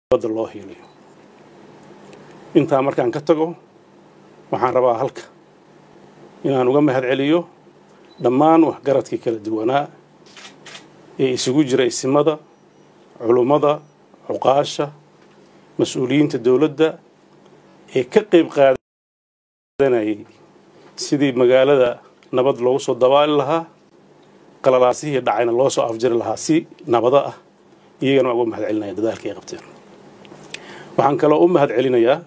nabadda loo hiiliyo intaa markaan ka tago waxaan rabaa halka inaan uga mahad celiyo dhammaan waxgaradkii kala duwanaa ee isugu jira isimada culummada cuqaasha mas-uuliyiinta dowladda ee ka qayb qaadanayay sidii magaalada nabad loogu soo dabaali lahaa qalalaasihii dhacayna loo soo afjari lahaa si nabado ah iyagana waa uga mahad celinaya dadaalka ay qabteen waxaan kaloo u mahad celinayaa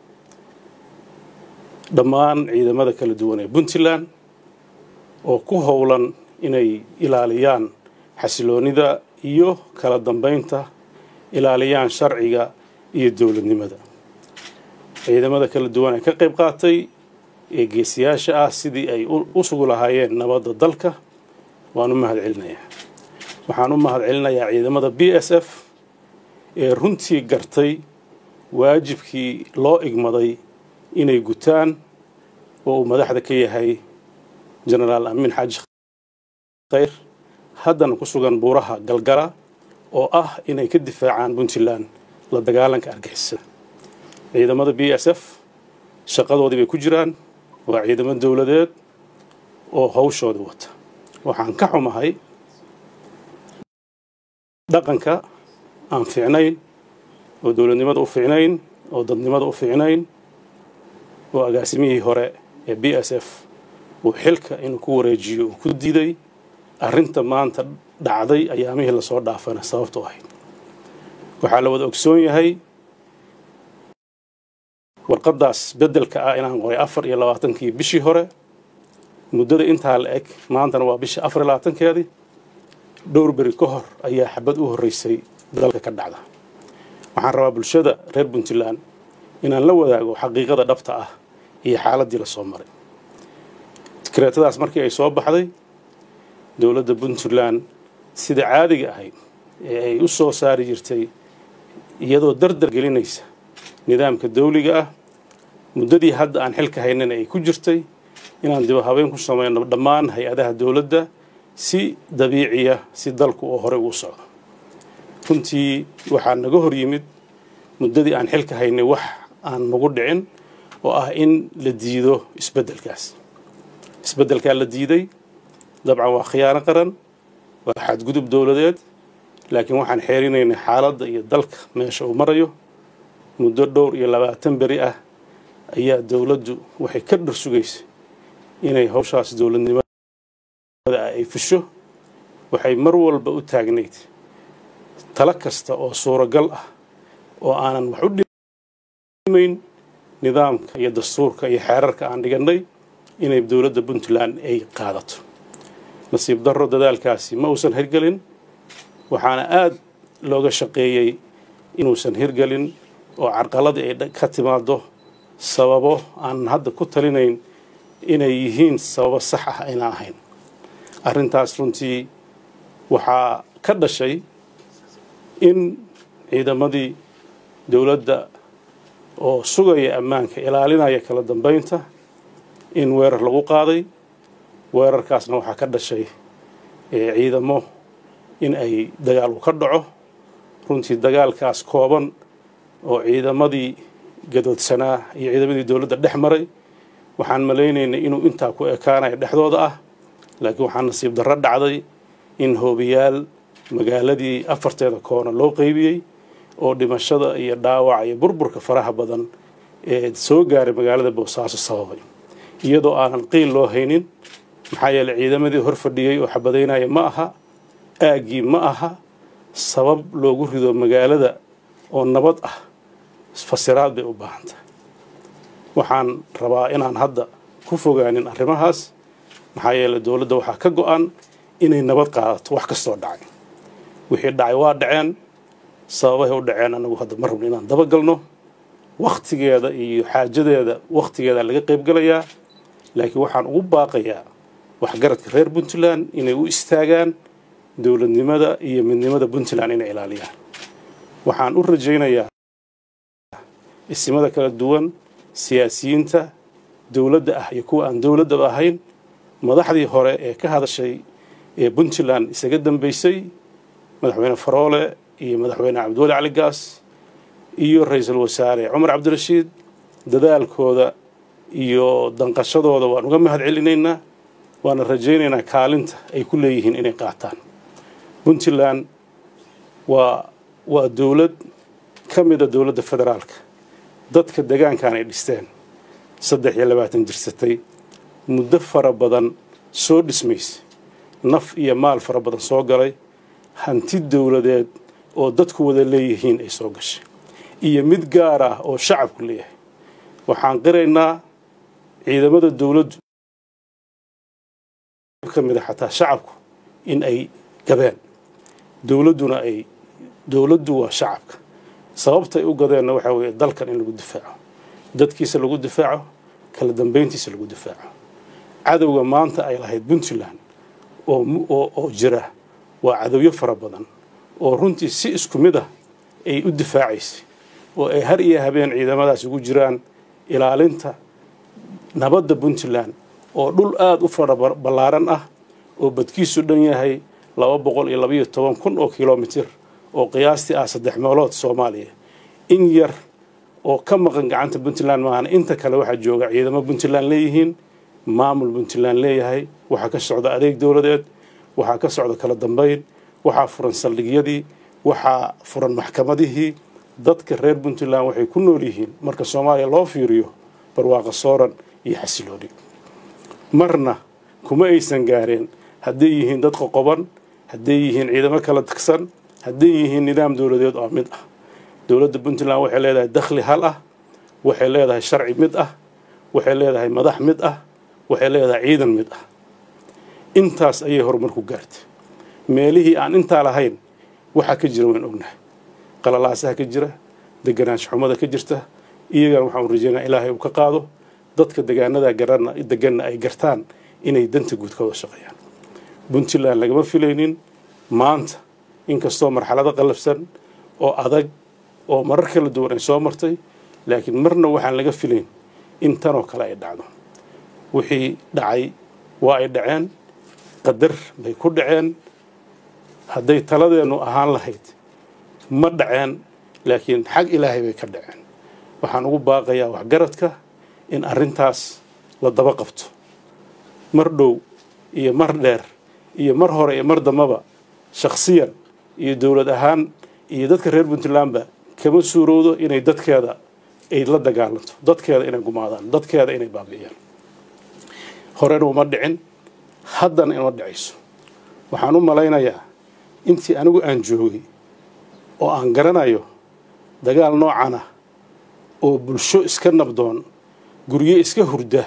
dhammaan ciidamada kala duwan ee puntland oo ku howlan inay ilaaliyaan xasiloonida iyo kala dambaynta ilaaliyaan sharciga iyo dowladnimada ciidamada kala duwan ee ka qayb qaatay ee geesiyaasha ah sidii ay u sugu lahaayeen nabadda dalka waan u mahad celinayaa waxaan u mahad celinayaa ciidamada b s f ee runtii gartay waajibkii loo igmaday inay gutaan oo uu madaxda ka yahay jenaraal amiin xaaji khayr haddana ku sugan buuraha galgala oo ah inay ka difaacaan puntland la dagaalanka argixisada ciidamada b s f shaqadoodii bay ku jiraan waa ciidamo dowladeed oo hawshooda wata waxaan ka xumahay dhaqanka aan fiicnayn oo dowladnimada u fiicnayn oo dadnimada u fiicnayn oo agaasimihii hore ee b s f uu xilka inuu ku wareejiyo uu ku diiday arrinta maanta dhacday ayaamihii lasoo dhaafana sababtu ahayd waxaa la wada ogsoon yahay warqaddaas beddelka ah inaan qoray afar iyo labaatankii bishii hore muddada intaa la eg maantana waa bishii afar iyo labaatankeedii dhowr beri ka hor ayaa xabad u horreysay dalka ka dhacda waxaan rabaa bulshada reer puntland inaan la wadaago xaqiiqada dhabta ah iyo xaaladdii la soo maray dikreetadaas markii ay soo baxday dowladda puntland sida caadiga ahayd ee ay u soo saari jirtay iyadoo dardar gelinaysa nidaamka dawliga ah muddadii hadda aan xilka haynana ay ku jirtay inaan diba habeen ku samayno dhammaan hay-adaha dowladda si dabiiciya si dalku oo horey uu socdo runtii waxaa naga hor yimid muddadii aan xilka haynay wax aan nagu dhicin oo ah in la diido isbeddelkaas isbeddelkaa la diiday dabcan waa khiyaano qaran waa xadgudub dowladeed laakiin waxaan xeerinaynay xaaladda iyo dalka meesha uu marayo muddo dhowr iyo labaatan beri ah ayaa dowladdu waxay ka dhar sugaysay inay hawshaas dowladnimada ay fusho waxay mar walba u taagnayd talo kasta oo suuragal ah oo aanan wax u dhimayn nidaamka iyo dastuurka iyo xeerarka aan dhigannay inay dowladda puntland ay qaadato nasiib darro dadaalkaasi ma uusan hirgelin waxaana aada looga shaqeeyey inuusan hirgelin oo carqaladii ay ka timaado sababo aan hadda ku talinayn inay yihiin sababo sax ah ayna ahayn arrintaas runtii waxaa ka dhashay in ciidamadii dowladda oo sugaya ammaanka ilaalinaya kala dambaynta in weerar lagu qaaday weerarkaasna waxaa ka dhashay ciidamo in ay dagaal u ka dhaco runtii dagaalkaas kooban oo ciidamadii gadoodsanaa iyo ciidamadii dowladda dhex maray waxaan malaynaynay inuu intaa ku ekaanayo dhexdooda ah laakiin waxaa nasiib darro dhacday in hoobiyaal magaaladii afarteeda koona loo qeybiyey oo dhimashada iyo dhaawaca iyo burburka faraha badan ee soo gaaray magaalada boosaaso sababay iyadoo aanan qiil loo haynin maxaa yeeley ciidamadii hor fadhiyey oo xabadaynaya ma aha aaggii ma aha sabab loogu rido magaalada oo nabad ah fasiraad bay u baahan tahay waxaan rabaa inaan hadda ku fogaanin arrimahaas maxaa yeeley dowladda waxaa ka go-an inay nabad qaadato wax kastoo dhacay wixii dhacay waa dhaceen sababahay u dhaceen anagu hadda ma rabno inaan dabagalno wakhtigeeda iyo xaajadeeda wakhtigeeda laga qaybgalayaa laakiin waxaan ugu baaqayaa waxgaradka reer puntland inay u istaagaan dowladnimada iyo midnimada puntland inay ilaaliyaan waxaan u rajaynayaa isimada kala duwan siyaasiyiinta dowladda ah iyo kuwa aan dowladdaba ahayn madaxdii hore ee ka hadashay ee puntland isaga dambeysay madaxweyne faroole iyo madaxweyne cabdiwali cali gaas iyo ra-iisul wasaare cumar cabdirashiid dadaalkooda iyo danqashadooda waan uga mahad celinaynaa waana rajaynaynaa kaalinta ay ku leeyihiin inay qaataan puntland waa waa dowlad ka mida dowladda federaalka dadka degaankan ay dhisteen saddex iyo labaatan jirsatay muddo fara badan soo dhismaysay naf iyo maal fara badan soo galay hanti dowladeed oo dadku wada leeyihiin ay soo gashay iyo mid gaar ah oo shacabku leeyahay waxaan qiraynaa ciidamada dowladdu ka mid a xataa shacabku in ay gabeen dowladduna ay dowladdu waa shacabka sababta ay u gadeenna waxaa weeye dalkan in lagu difaaco dadkiisa lagu difaaco kala dambayntiisa lagu difaaco cadowga maanta ay lahayd puntland oo oo jira waa cadowyo fara badan oo runtii si isku mid ah ay u difaacaysay oo ay har iyo habeen ciidamadaas ugu jiraan ilaalinta nabadda puntland oo dhul aada u fara ballaaran ah oo badkiisu dhan yahay laba boqol iyo labaiyo toban kun oo kilomitir oo qiyaastii ah saddex meelood soomaaliya in yar oo ka maqan gacanta puntland maahana inta kale waxaa jooga ciidamo puntland leeyihiin maamul puntland leeyahay waxaa ka socda adeeg dowladeed waxaa ka socda kala dambayn waxaa furan saldhigyadii waxaa furan maxkamadihii dadka reer puntland waxay ku nool yihiin marka soomaaliya loo fiiriyo barwaaqo sooran iyo xasilooni marna kuma aysan gaareen hadday yihiin dad qoqoban hadday yihiin ciidamo kala tagsan hadday yihiin nidaam dowladeed oo mid ah dowladda puntland waxay leedahay dakhli hal ah waxay leedahay sharci mid ah waxay leedahay madax mid ah waxay leedahay ciidan mid ah intaas ayay horumar ku gaartay meelihii aan intaa lahayn waxaa ka jira waan ognahay qalalaasaha ka jira deganaansho xumada ka jirta iyagana waxaan rajeynaa ilaahay uu ka qaado dadka degaanada garana deganna ay gartaan inay danta guud ka wada shaqeeyaan puntland lagama filaynin maanta inkastoo marxalado qallafsan oo adag oo marar kala duwan ay soo martay laakiin marna waxaan laga filayn in tanoo kale ay dhacdo wixii dhacay waa ay dhaceen qadar bay ku dhaceen hadday taladeennu ahaan lahayd ma dhaceen laakiin xag ilaahay bay ka dhaceen waxaan ugu baaqayaa waxgaradka in arrintaas la daba qabto mar dhow iyo mar dheer iyo mar hore iyo mar dambaba shakhsiyan iyo dowlad ahaan iyo dadka reer puntlandba kama suurowdo inay dadkeeda ay la dagaalanto dadkeeda inay gumaadaan dadkeeda inay baabi'iyaan horena uma dhicin haddana ima dhicayso waxaan u malaynayaa intii anigu aan joogay oo aan garanayo dagaal noocan ah oo bulsho iska nabdoon guryo iska hurda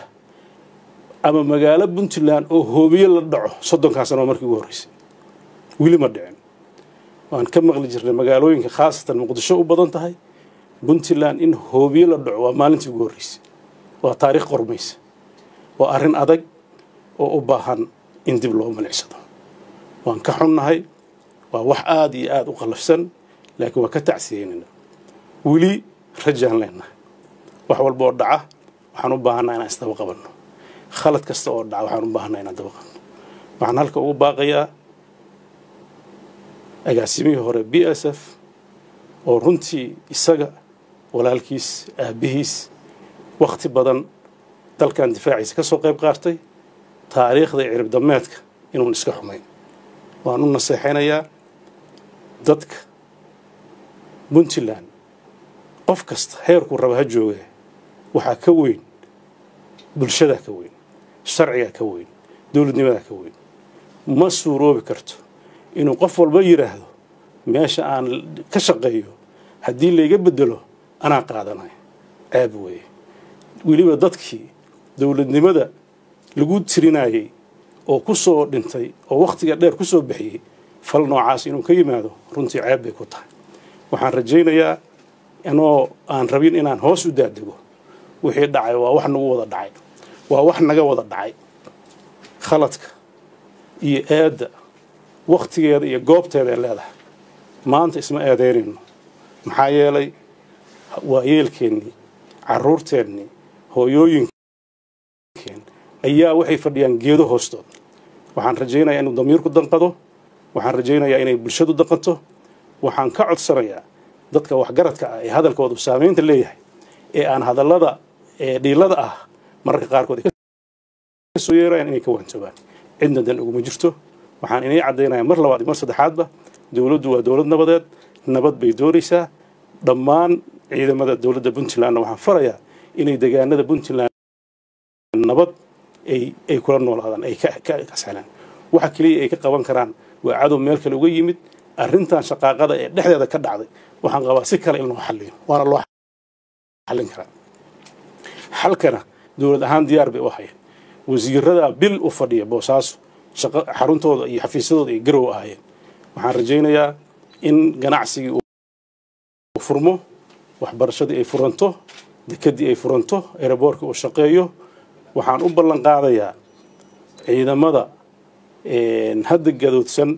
ama magaalo puntland oo hoobiye la dhaco soddonkaa sano markii ugu horreysay weli ma dhicin waan ka maqli jirnay magaalooyinka khaasatan muqdisho u badan tahay puntland in hoobiye la dhaco waa maalintii ugu horreysay waa taariikh qormaysa waa arrin adag oo u baahan in dib loo milicsado waan ka xunnahay waa wax aada iyo aada u qallafsan laakiin waa ka tacsiyeynayna weli rajaan leenahay wax walba oo dhaca waxaan u baahanaa inaan isdaba qabanno khalad kasta oo dhaca waxaan u baahanaa inaan daba qabanno waxaan halka ugu baaqayaa agaasimihii hore b s f oo runtii isaga walaalkiis aabbihiis wakhti badan dalkan difaaciisa ka soo qayb qaatay taariikhda iyo cirib dameedka inuun iska xumayn waan u naseexaynayaa dadka puntland qof kasta heerkuu raba ha jooga waxaa ka weyn bulshadaa ka weyn sharcigaa ka weyn dowladnimadaa ka weyn ma suuroobi karto inuu qof walba yidhaahdo meesha aan ka shaqeeyo haddii layga bedelo anaa qaadanayo ceeb weeye weliba dadkii dowladnimada lagu tirinayey oo ku soo dhintay oo wakhtiga dheer ku soo bixiyey fal noocaas inuu ka yimaado runtii ceeb bay ku tahay waxaan rajaynayaa inoo aan rabin inaan hoos u daadego wixii dhacay waa wax nagu wada dhacay waa wax naga wada dhacay khaladka iyo eedda wakhtigeeda iyo goobteeda ay leedahay maanta isma eedeynayno maxaa yeelay waa yeelkeennii carruurteennii hooyooyinkeen ayaa waxay fadhiyaan geedo hoostood waxaan rajaynayaa inuu damiirku danqado waxaan rajaynayaa inay bulshadu danqato waxaan ka codsanayaa dadka waxgaradka ah ee hadalkoodu saamaynta leeyahay ee aan hadallada dhiilada ah mararka qaarkood kasoo yeerayaan inay ka waantoobaan cidna dan uguma jirto waxaan inay caddaynaya mar labaad iyo mar saddexaadba dowladdu waa dowlad nabadeed nabad bay doonaysaa dhammaan ciidamada dowladda puntlandna waxaan farayaa inay degaanada puntland nabad ay ay kula noolaadaan ay ka kasxelaan waxa keliya ay ka qaban karaan waa cadow meel kale uga yimid arrintan shaqaaqada ee dhexdeeda ka dhacday waxaan qabaa si kale in loo xalliyo waana loo xallin karaa xalkana dowlad ahaan diyaar bay u hayeen wasiirada bil u fadhiya boosaaso shaqo xaruntooda iyo xafiisyadooda ay garow ahaayeen waxaan rajaynayaa in ganacsigii uu furmo waxbarashadii ay furanto dekedii ay furanto eeraboorkii uu shaqeeyo waxaan u ballan qaadayaa ciidamada hadda gadoodsan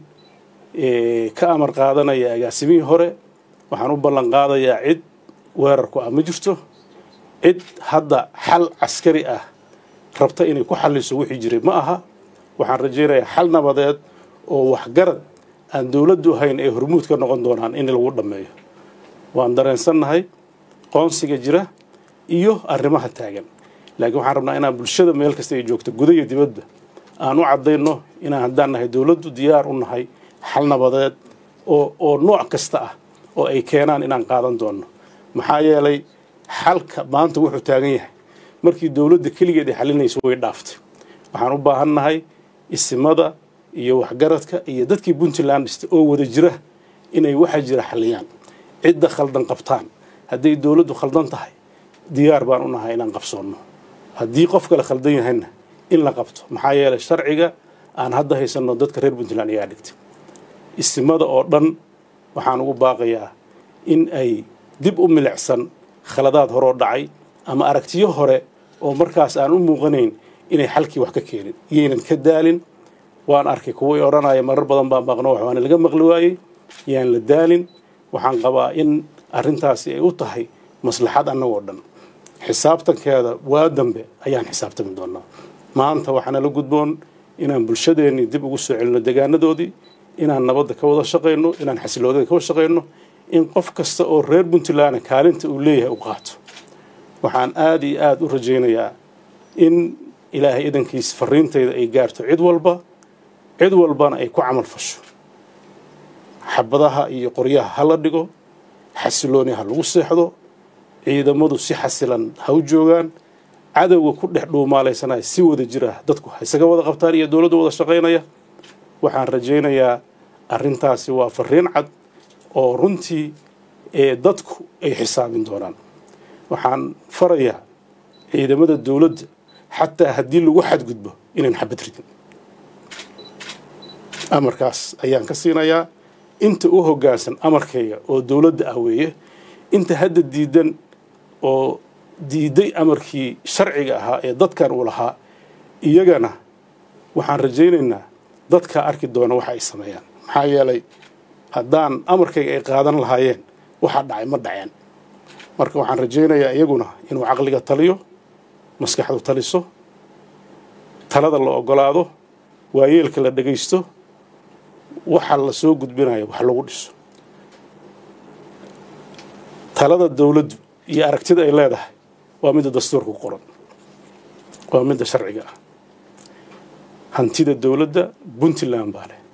ka amar qaadanaya agaasimihii hore waxaan u ballan qaadayaa cid weerarku ah ma jirto cid hadda xal caskari ah rabta inay ku xalliso wixii jiray ma aha waxaan rajaynayaa xal nabadeed oo waxgarad aan dowladdu ahayn ay hormuud ka noqon doonaan in lagu dhammeeyo waan dareensannahay qoonsiga jira iyo arrimaha taagan laakiin waxaan rabnaa inaan bulshada meel kasta ay joogto guda iyo dibadda aan u caddayno inaan haddaan nahay dowladdu diyaar u nahay xal nabadeed oo oo nooc kasta ah oo ay keenaan inaan qaadan doonno maxaa yeelay xalka maanta wuxuu taagan yahay markii dowladda keligeed ay xalinayso way dhaaftay waxaan u baahan nahay isimada iyo waxgaradka iyo dadkii puntland dhista oo wada jira inay waxa jira xalliyaan cidda khaldan qabtaan hadday dowladdu khaldan tahay diyaar baan u nahay inaan qabsoonno haddii qof kale khaldan yahayna in la qabto maxaa yeelay sharciga aan hadda haysanno dadka reer puntland ayaa dhigtay isimada oo dhan waxaan ugu baaqayaa in ay dib u milicsan khaladaad horoo dhacay ama aragtiyo hore oo markaas aan u muuqanayn inay xalkii wax ka keenin yaynan ka daalin waan arkay kuway odhanaya marar badan baan maqno wax waana laga maqli waayey yaan la daalin waxaan qabaa in arrintaasi ay u tahay maslaxad annagoo dhan xisaabtankeeda waa dambe ayaan xisaabtami doonaa maanta waxaana la gudboon inaan bulshadeennii dib ugu soo celino degaanadoodii inaan nabadda ka wada shaqayno inaan xasiloodada ka wada shaqayno in qof kasta oo reer puntland kaalinta uu leeyahay u qaato waxaan aada iyo aada u rajaynayaa in ilaahay idankiis fariintayda ay gaarto cid walba cid walbana ay ku camal fasho xabadaha iyo qoryaha ha la dhigo xasilooni ha lagu seexdo ciidamadu si xasilan ha u joogaan cadowga ku dhex dhuumaalaysanaya si wada jira dadku ha isaga wada qabtaan iyo dowladdu wada shaqaynaya waxaan rajaynayaa arrintaasi waa fariin cad oo runtii ee dadku ay xisaabin doonaan waxaan farayaa ciidamada dowladda xataa haddii lagu xadgudbo inayn xabad ridin amarkaas ayaan ka siinayaa inta u hoggaansan amarkayga oo dowladda ah weeye inta hadda diidan oo diiday amarkii sharciga ahaa ee dadkan uu lahaa iyagana waxaan rajaynaynaa dadkaa arki doona waxa ay sameeyaan maxaa yeelay haddaan amarkayga ay qaadan lahaayeen waxa dhacay ma dhaceen marka waxaan rajaynayaa iyaguna inuu caqliga taliyo maskaxdu taliso talada la ogolaado waayeelka la dhegaysto waxa la soo gudbinaya wax lagu dhiso talada dowladdu iyo aragtida ay leedahay waa midda dastuurka ku qoran waa midda sharciga ah hantida dowladda puntland baa leh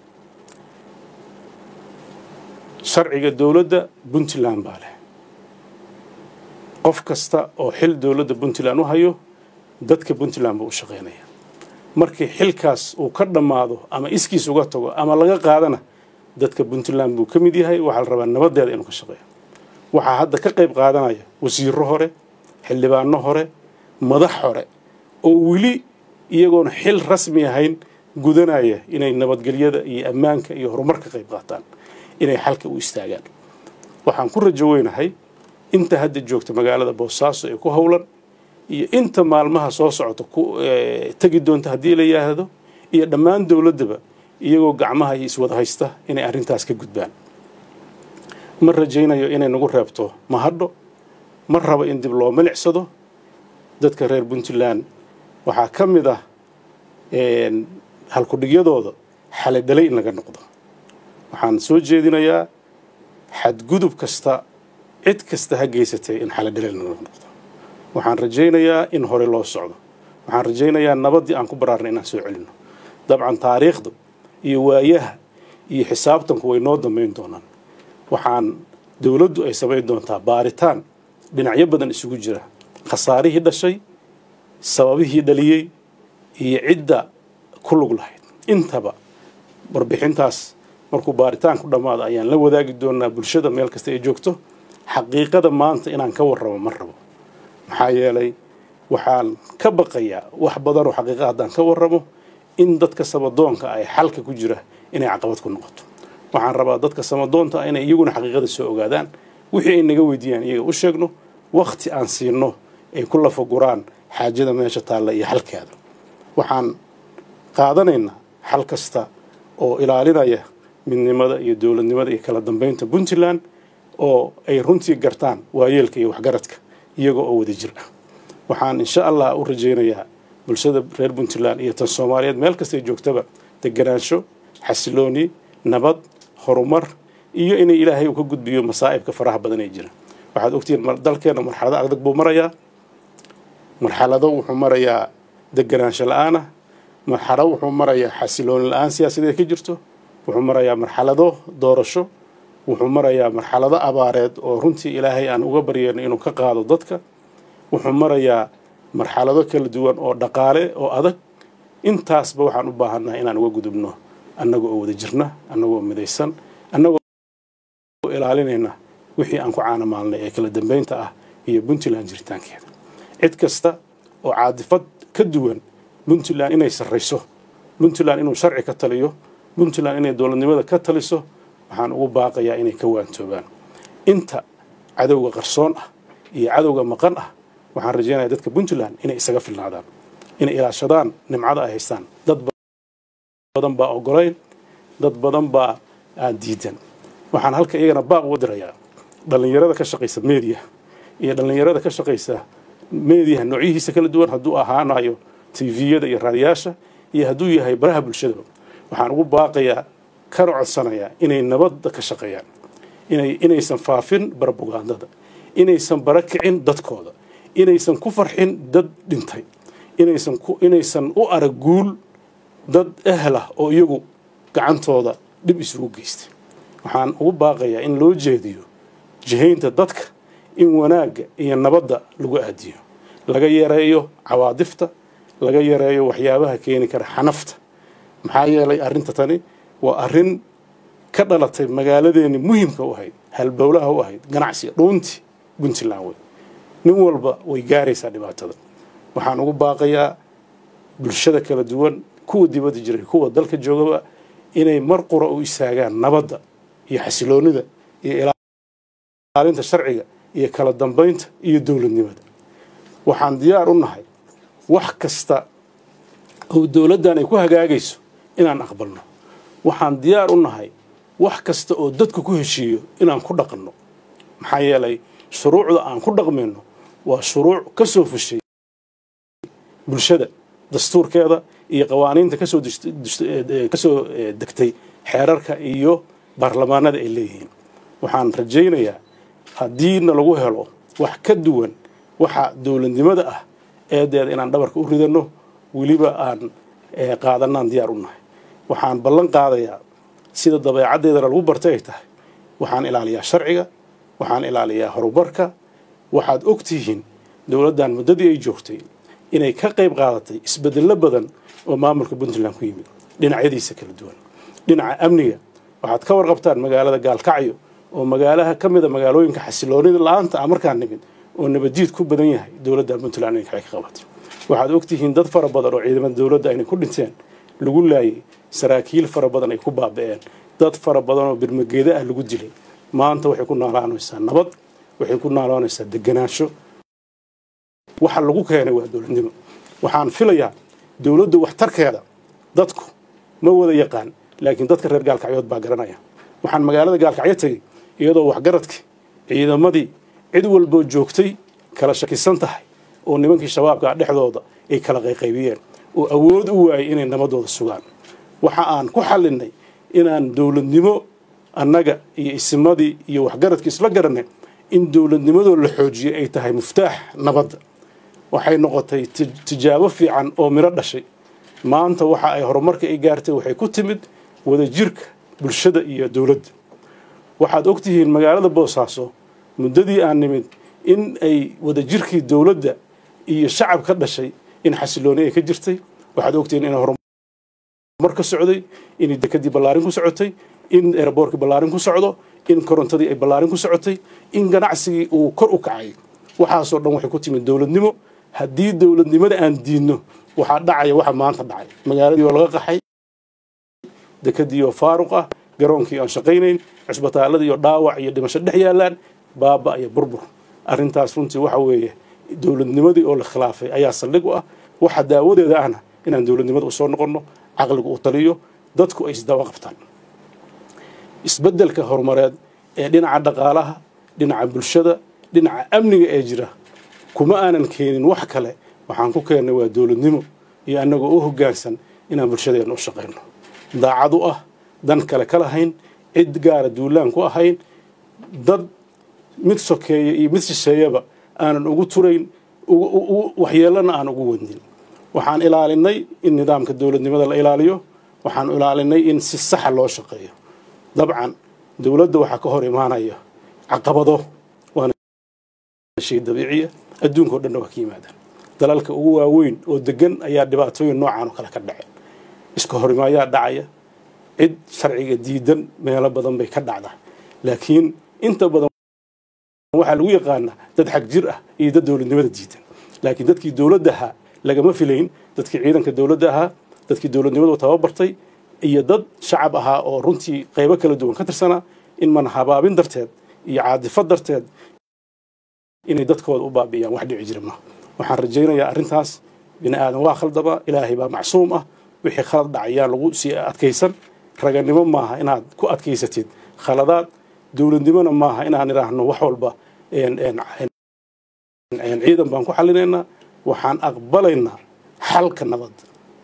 sharciga dowladda puntland baa leh qof kasta oo xil dowladda puntland u hayo dadka puntland buu u shaqaynaya markii xilkaas uu ka dhammaado ama iskiis uga tago ama laga qaadana dadka puntland buu ka mid yahay waxaa la rabaa nabadeeda inuu ka shaqeeyo waxaa hadda ka qayb qaadanaya wasiiro hore xildhibaano hore madax hore oo weli iyagoona xil rasmi ahayn gudanaya inay nabadgelyada iyo ammaanka iyo horumar ka qayb qaataan inay xalka u istaagaan waxaan ku rajo weynahay inta hadda joogta magaalada boosaaso ee ku howlan iyo inta maalmaha soo socota ku tegi doonta haddii la yidhaahdo iyo dhammaan dowladdaba iyagoo gacmaha iyo iswada haysta inay arrintaas ka gudbaan ma rajaynayo inay nagu reebto mahadho ma rabo in dib loo milicsado dadka reer puntland waxaa ka mid ah halkudhigyadooda xalidhalay in laga noqdo waxaan soo jeedinayaa xadgudub kasta cid kasta ha geysatay in xaladhelel naga noqdo waxaan rajaynayaa in hore loo socdo waxaan rajaynayaa nabaddii aan ku baraarnay inaan soo celinno dabcan taariikhdu iyo waayaha iyo xisaabtanku way noo dambayn doonaan waxaan dowladdu ay samayn doontaa baaritaan dhinacyo badan isugu jira khasaarihii dhashay sababihii dhaliyey iyo cidda ku lug lahayd intaba warbixintaas markuu baaritaanku dhammaado ayaan la wadaagi doonaa bulshada meel kasta ay joogto xaqiiqada maanta inaan ka warramo ma rabo maxaa yeelay waxaan ka baqayaa wax badanoo xaqiiqa haddaan ka warramo in dadka samadoonka ay xalka ku jira inay caqabad ku noqoto waxaan rabaa dadka samadoonta inay iyaguna xaqiiqada soo ogaadaan wixii ay naga weydiiyaan iyaga u sheegno wakhti aan siino ay ku lafaguraan xaajada meesha taalla iyo xalkeeda waxaan qaadanaynaa xal kasta oo ilaalinaya midnimada iyo dowladnimada iyo kala dambeynta puntland oo ay runtii gartaan waayeelka iyo waxgaradka iyaga oo wada jir ah waxaan insha allah u rajaynayaa bulshada reer puntland iyo tan soomaaliyeed meel kastay joogtaba deganaansho xasilooni nabad horumar iyo inay ilaahay uu ka gudbiyo masaa'ibka faraha badan ee jira waxaad ogtihiin dalkeena marxalado adag buu marayaa marxalado wuxuu marayaa deganaansho la-aan ah marxalado wuxuu marayaa xasilooni la-aan siyaasadeed ka jirto wuxuu marayaa marxalado doorasho wuxuu marayaa marxalado abaareed oo runtii ilaahay aan uga baryayno inuu ka qaado dadka wuxuu marayaa marxalado kala duwan oo dhaqaale oo adag intaasba waxaan u baahannahay inaan uga gudubno annaga oo wada jirna annagoo midaysan annagoo ilaalinayna wixii aan ku caanamaalnay ee kala dambeynta ah iyo puntland jiritaankeeda cid kasta oo caadifad ka duwan puntland inay sarrayso puntland inuu sharci ka taliyo puntland inay dowladnimada ka taliso waxaan ugu baaqayaa inay ka waantoobaan inta cadowga qarsoon ah iyo cadowga maqan ah waxaan rajaynaya dadka puntland inay isaga filnaadaan inay ilaashadaan nimcada ay haystaan dad badan baa ogolayn dad badan baa aan diidan waxaan halka iyagana baaq uga dirayaa dhallinyarada ka shaqaysa media iyo dhallinyarada ka shaqaysa mediaha noocyihiisa kala duwan hadduu ahaanayo tviyada iyo raadiyaasha iyo hadduu yahay baraha bulshadaba waxaan ugu baaqayaa kana codsanayaa inay nabadda ka shaqeeyaan inay inaysan faafin barabugandada inaysan bara kicin dadkooda inaysan ku farxin dad dhintay inaysan ku inaysan u arag guul dad ehlah oo iyagu gacantooda dhib isugu geystay waxaan ugu baaqayaa in loo jeediyo jihaynta dadka in wanaagga iyo nabadda lagu aadiyo laga yareeyo cawaadifta laga yareeyo waxyaabaha keeni kara xanafta maxaa yeelay arrinta tani waa arrin ka dhalatay magaaladeeni muhimka u ahayd halbowlaha u ahayd ganacsiga dhuuntii puntland wey nin walba way gaaraysaa dhibaatada waxaan ugu baaqayaa bulshada kala duwan kuwa dibadda jiray kuwa dalka joogaba inay mar qura u istaagaan nabadda iyo xasiloonida iyo ilaalinta sharciga iyo kala dambeynta iyo dowladnimada waxaan diyaar u nahay wax kasta oo dowladdan ay ku hagaagayso inaan aqbalno waxaan diyaar u nahay wax kasta oo dadku ku heshiiyo inaan ku dhaqanno maxaa yeelay shuruucda aan ku dhaqmayno waa shuruuc ka soo fushay bulshada dastuurkeeda iyo qawaaniinta kasoo kasoo degtay xeerarka iyo baarlamaanada ay leeyihiin waxaan rajaynayaa haddiina lagu helo wax ka duwan waxa dowladnimada ah eedeeda inaan dhabarka u ridanno weliba aan qaadanaan diyaar u nahay waxaan ballan qaadayaa sida dabeecaddeedana lagu bartay ay tahay waxaan ilaaliyaa sharciga waxaan ilaaliyaa horumarka waxaad og tihiin dowladdan muddadii ay joogtay inay ka qayb qaadatay isbedello badan oo maamulka puntland ku yimid dhinacyadiisa kala duwan dhinaca amniga waxaad ka warqabtaan magaalada gaalkacyo oo magaalaha ka mida magaalooyinka xasiloonida la-aanta ah markaan nimid oo nabadjiid ku badan yahay dowladda puntland inay ka qabatay waxaad ogtihiin dad fara badan oo ciidamada dowladda inay ku dhinteen lagu laayay saraakiil fara badan ay ku baaba'een dad fara badan oo birmageeda ah lagu dilay maanta waxay ku noolaanaysaa nabad waxay ku noolaanaysaa deganaansho waxa lagu keenay waa dowladnimo waxaan filayaa dowladdu waxtarkeeda dadku ma wada yaqaan laakiin dadka reer gaalkacyood baa garanaya waxaan magaalada gaalkacyo tegey iyadoo waxgaradkii ciidamadii cid walboo joogtay kala shakisan tahay oo nimankii shabaabka dhexdooda ay kala qayqaybiyeen oo awood u waayay inay nabadooda sugaan waxa aan ku xallinay inaan dowladnimo annaga iyo isimadii iyo waxgaradkii isla garanay in dowladnimadoo la xoojiyay ay tahay muftaax nabadda waxay noqotay tijaabo fiican oo miro dhashay maanta waxa ay horumarka ay gaartay waxay ku timid wadajirka bulshada iyo dowladda waxaad ogtihiin magaalada boosaaso muddadii aan nimid in ay wadajirkii dowladda iyo shacab ka dhashay in xasilooni ay ka jirtay waxaad ogtihiin in horumar ka socday in dekadii ballaarin ku socotay in eeraboorkii ballaarin ku socdo in korontadii ay ballaarin ku socotay in ganacsigii uu kor u kacay waxaasoo dhan waxay ku timid dowladnimo haddii dowladnimada aan diidno waxaa dhacaya waxa maanta dhacay magaaladii oo laga qaxay dekadii oo faaruq ah garoonkii aan shaqaynayn cisbitaaladii oo dhaawac iyo dhimasho dhex yaalaan baaba iyo burbur arrintaas runtii waxa weeye dowladnimadii oo la khilaafay ayaa saldhig u ah waxa daawadeeda ahna inaan dowladnimada usoo noqonno caqligu u taliyo dadku ay isdaba qabtaan isbeddelka horumareed ee dhinaca dhaqaalaha dhinaca bulshada dhinaca amniga ee jira kuma aanan keenin wax kale waxaan ku keennay waa dowladnimo iyo annagoo u hoggaansan inaan bulshadeenna u shaqayno daacad u ah dan kale ka lahayn cid gaara duulaan ku ahayn dad mid sokeeya iyo mid shisheeyaba aanan ugu turayn waxyeelana aan ugu wadnin waxaan ilaalinay in nidaamka dowladnimada la ilaaliyo waxaan ilaalinay in si saxa loo shaqeeyo dabcan dowladda waxaa ka hor imaanaya caqabado waana shay dabiiciya adduunka o dhanna waa ka yimaadaan dalalka ugu waaweyn oo degan ayaa dhibaatooyin noocaan oo kale ka dhaceen iska horimaayaa dhacaya cid sharciga diidan meelo badan bay ka dhacdaa laakiin inta badan waxaa lagu yaqaanaa dad xag jir ah iyo dad dowladnimada diidan laakiin dadkii dowladda ahaa lagama filayn dadkii ciidanka dowladda ahaa dadkii dowladnimadu tababartay iyo dad shacab ahaa oo runtii qaybo kala duwan ka tirsanaa in man habaabin darteed iyo caadifad darteed inay dadkooda u baabi'iyaan wax dhici jira maaha waxaan rajaynayaa arrintaas bini aadan waa khaldama ilaahay baa macsuum ah wixii khalad dhacayaan lagu sii adkaysan raganimo maaha inaad ku adkaysatid khaladaad dowladnimona maaha inaan idhaahno wax walba ciidan baan ku xallinaynaa waxaan aqbalaynaa xalka nabadda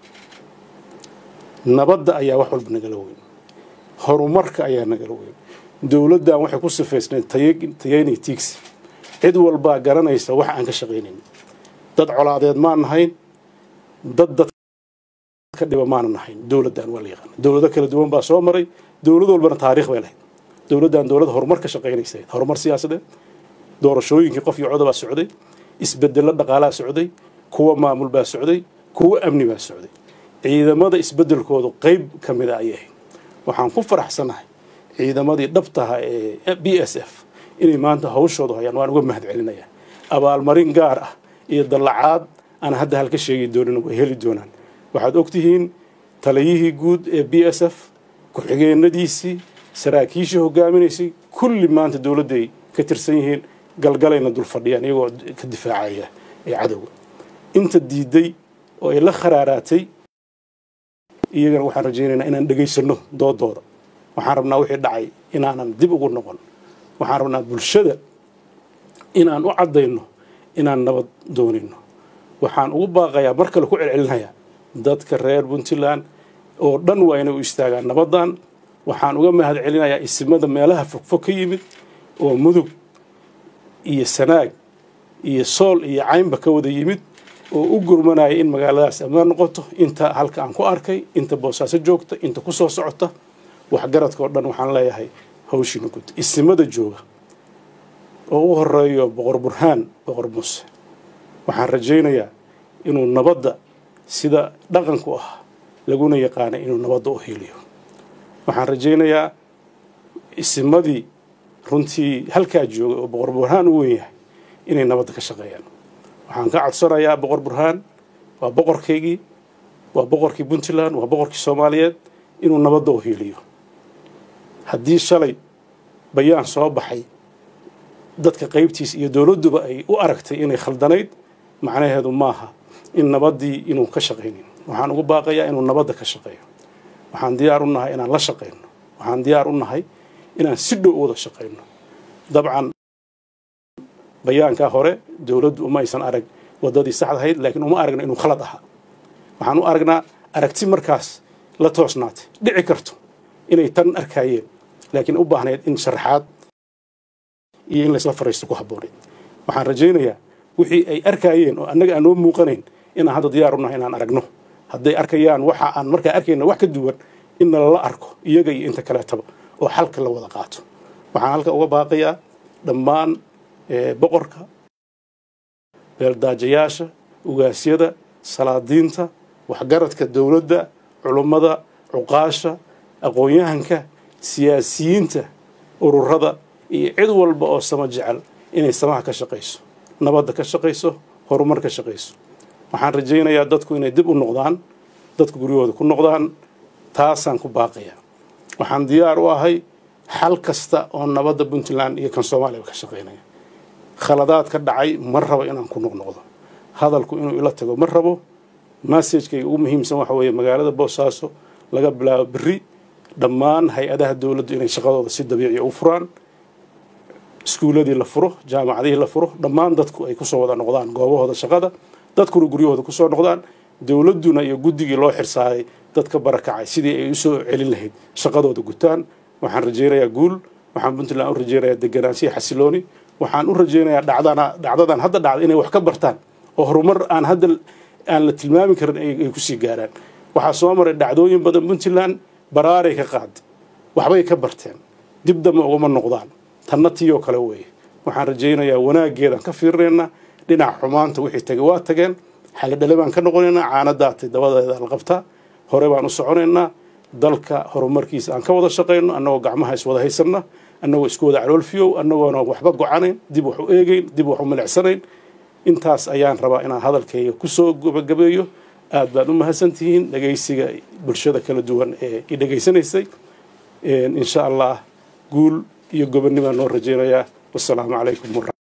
nabadda ayaa wax walba nagala weyn horumarka ayaa nagala weyn dowladdan waxay ku sifaysnayd tayaynay tiigsi cid walbaa garanaysa wax aan ka shaqaynayn dad colaadeed maan nahayn dad dadka dhiba maana nahayn dowladdan waa la yaqaana dowlado kala duwan baa soo maray dowlad walbana taariikh bay lahayd dowladdan dowlad horumar ka shaqaynaysa horumar siyaasadeed doorashooyinkii qof iyo coda baa socday isbedello dhaqaalaa socday kuwa maamul baa socday kuwa amni baa socday ciidamada isbedelkoodu qayb ka mida ayay ahayd waxaan ku faraxsanahay ciidamadii dhabtaha ee b s f inay maanta hawshooda hayaan waan uga mahad celinayaa abaalmarin gaar ah iyo dallacaad aan hadda halka sheegi doonin way heli doonaan waxaad ogtihiin taliyihii guud ee b s f ku-xigeenadiisii saraakiishii hogaaminaysay kulli maanta dowladday ka tirsan yihiin galgalayna dul fadhiyaan iyagoo ka difaacaya ee cadowga inta diiday oo ay la kharaaraatay iyagana waxaan rajaynaynaa inaan dhegaysano doodooda waxaan rabnaa wixii dhacay inaanan dib ugu noqon waxaan rabnaa bulshada inaan u caddayno inaan nabad doonayno waxaan ugu baaqayaa mar kale ku celcelinayaa dadka reer puntland oo dhan waa inay u istaagaan nabaddan waxaan uga mahad celinayaa isimada meelaha fogfog ka yimid oo mudug iyo sanaag iyo sool iyo caynba ka wada yimid oo u gurmanaya in magaaladaas ammaan noqoto inta halka aan ku arkay inta boosaaso joogta inta ku soo socota waxgaradka oo dhan waxaan leeyahay hawshiina gud isimada jooga oo u horeeyo boqor burhaan boqor muuse waxaan rajaynayaa inuu nabadda sida dhaqanku ah laguna yaqaana inuu nabadda u hiiliyo waxaan rajaynayaa isimadii runtii halkaa joogay oo boqor burhaan u weyn yahay inay nabadda ka shaqeeyaan waxaan ka codsanayaa boqor burhaan waa boqorkaygii waa boqorkii puntland waa boqorkii soomaaliyeed inuu nabadda u hiiliyo haddii shalay bayaan soo baxay dadka qaybtiisa iyo dowladduba ay u aragtay inay khaldanayd macnaheedu maaha in nabaddii inuu ka shaqaynin waxaan ugu baaqayaa inuu nabadda ka shaqeeyo waxaan diyaar u nahay inaan la shaqayno waxaan diyaar u nahay inaan si dhow u wada shaqayno dabcan bayaankaa hore dowladdu uma aysan arag waddadii saxda ahayd laakiin uma aragna inuu khalad ahaa waxaan u aragnaa aragti markaas la toosnaatay dhici karto inay tan arkaayeen laakiin u baahnayd in sharaxaad iyo in laysla fariisto ku habbooneed waxaan rajaynayaa wixii ay arkayeen oo annaga aan noo muuqanayn inaan hadda diyaar u nahay inaan aragno hadday arkayaan waxa aan markaa arkayna wax ka duwan in nalala arko iyaga iyo inta kaleetaba oo xalka la wada qaato waxaan halka uga baaqayaa dhammaan boqorka beeldaajayaasha ugaasyada salaadiinta waxgaradka dowladda culummada cuqaasha aqoon-yahanka siyaasiyiinta ururada iyo cid walba oo sama jecel inay samaha ka shaqayso nabadda ka shaqayso horumar ka shaqayso waxaan rajaynayaa dadku inay dib u noqdaan dadku guryahooda ku noqdaan taasaan ku baaqayaa waxaan diyaar u ahay xal kasta oo nabadda puntland iyo kan soomaaliya ka shaqaynaya khaladaad ka dhacay ma rabo inaan ku noqnoqdo hadalku inuu ila tago ma rabo massajkayga ugu muhiimsan waxa weeye magaalada boosaaso laga bilaabo berri dhammaan hay-adaha dowladdu inay shaqadooda si dabiiciya u furaan iskuuladii la furo jaamacadihii la furo dhammaan dadku ay kusoo wada noqdaan goobahooda shaqada dadkuna guryahooda kusoo noqdaan dowladduna iyo guddigii loo xirsaaray dadka barakacay sidii ay usoo celin lahayd shaqadooda gutaan waxaan rajaynayaa guul waxaan puntland u rajaynayaa deganaanshiya xasilooni waxaan u rajaynayaa dhacdana dhacdadan hadda dhacda inay wax ka bartaan oo horumar aan hadda aan la tilmaami karin ay kusii gaaraan waxaa soo maray dhacdooyin badan puntland baraaray ka qaaday waxbay ka barteen dib damba ugama noqdaan tanna tiiyoo kale weeye waxaan rajaynayaa wanaaggeedaan ka fiirinaynaa dhinaca xumaanta wixii tagay waa tageen xalidhale baan ka noqonaynaa caanadaatay dabadeeda la qabtaa hore baan u soconaynaa dalka horumarkiisa aan ka wada shaqayno annagoo gacmaha iswada haysanna annagoo isku wada caloolfiyow annagoona waxba gocanayn dib wax u eegayn dib wax u milicsanayn intaas ayaan rabaa inaan hadalkayga kusoo gabagabeeyo aad baad u mahadsantihiin dhegaysiga bulshada kala duwan ee i dhegaysanaysay insha allah guul iyo gobonnibaan noo rajaynayaa wasalaamu calaykum